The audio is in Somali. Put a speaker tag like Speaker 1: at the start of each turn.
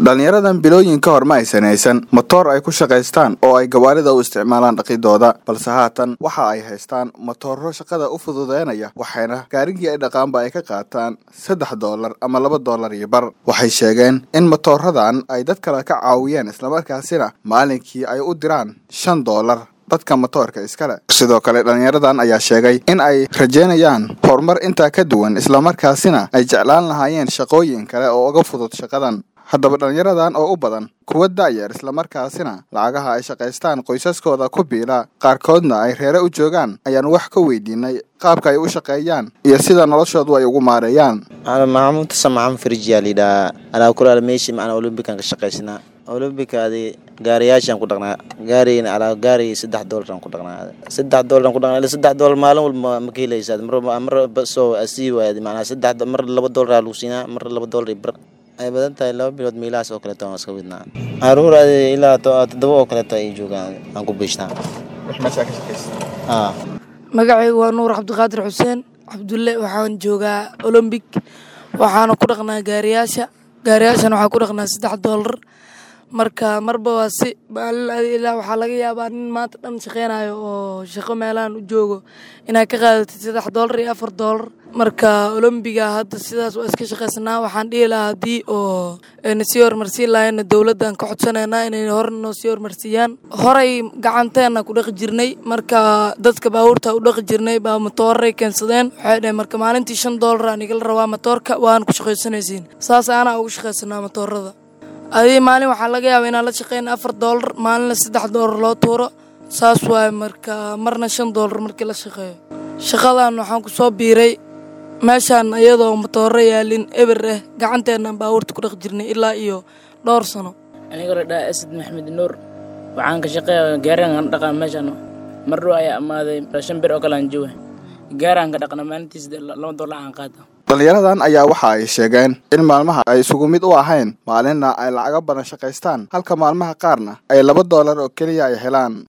Speaker 1: dhallinyaradan bilooyin ka hor ma aysan haysan matoor ay ku shaqaystaan oo ay gawaarida u isticmaalaan dhaqidooda balse haatan waxa ay haystaan matooro shaqada u fududeynaya waxayna gaarigii ay dhaqaanba ay ka qaataan saddex doolar ama laba doolar iyo bar waxay sheegeen in matooradan ay dad kale ka caawiyeen islamarkaasina maalinkii ay u diraan shan doolar dadka matoorka iskale sidoo kale dhallinyaradan ayaa sheegay in ay rajeynayaan horumar intaa ka duwan islamarkaasina ay jeclaan lahaayeen shaqooyin kale oo uga fudud shaqadan haddaba dhallinyaradan oo u badan kuwa da'yar islamarkaasina lacagaha ay shaqaystaan qoysaskooda ku biila qaarkoodna ay reere u joogaan ayaan wax ka weydiinay qaabka ay u shaqeeyaan iyo sida noloshoodu ay ugu maareeyaan
Speaker 2: maxamuud samacam firjiyaa layidhahaa alaa kulaala meeshii macnaa olombikan ka shaqaysanaa olombikaadi gaariyaashaan ku dhaqnaa gaarigana alaa gaari saddex doolaraan ku dhaqnaa saddex doolaraan ku dhaqnaa ilaa saddex doolar maalin walba ma ka helaysaa mar mar soo asii waayad macnaa saddex mar laba doolar lagu siinaa mar laba doolar iyo bar ay badan tahay laba bilood meelahaas oo kaleeto aan iska widnaa caruur adi ilaa toddoba oo kaleeto ay joogaan aan ku biishnaa
Speaker 3: magacaygu waa nuur cabdiqaadir xuseen cabdulle waxaan joogaa olombik waxaana ku dhaqnaa gaariyaasha gaariyaashan waxaa ku dhaqnaa saddex doolar marka marba waa si ilaa waxaa laga yaabaa nin maanta dhan shaqeynayo oo shaqo meelahan u joogo inaad ka qaadatid saddex doolar iyo afar doolar marka olombiga hadda sidaas waa iska shaqaysanaa waxaan dhihi lahaa haddii oo na sii horumarsiin lahayna dowladdan ka codsaneynaa inay hore noo sii horumarsiiyaan horay gacanteena ku dhaqi jirnay marka dadka baabuurta u dhaqi jirnay baa matooray keensadeen waxay dhaheen marka maalintii shan doolar aan igala rabaa matoorka waan ku shaqaysanaysiin saas anaa ugu shaqaysanaa matoorada adii maalin waxaa laga yaaba inaan la shaqeyna afar doolar maalinna saddex doolar loo tuuro saas waaye marka marna shan doolar markii la shaqeeyo shaqadan waxaan ku soo biiray meeshaan iyadoo matooro yaalin eber ah gacanteennan baabuurta ku dhaq jirnay ilaa iyo dhowr sano
Speaker 4: anigoo la dhaha asad maxamed nuur waxaan ka shaqeeya gaarigan dhaqaa meeshaan mar dhow ayaa amaaday shan bir oo kale aan jooga gaaraan ka dhaqna maalintiis laba doolar aan qaata
Speaker 1: dhallinyaradan ayaa waxa ay sheegeen in maalmaha ay isugu mid u ahayn maalinna ay lacago badan shaqaystaan halka maalmaha qaarna ay laba doolar oo keliya ay helaan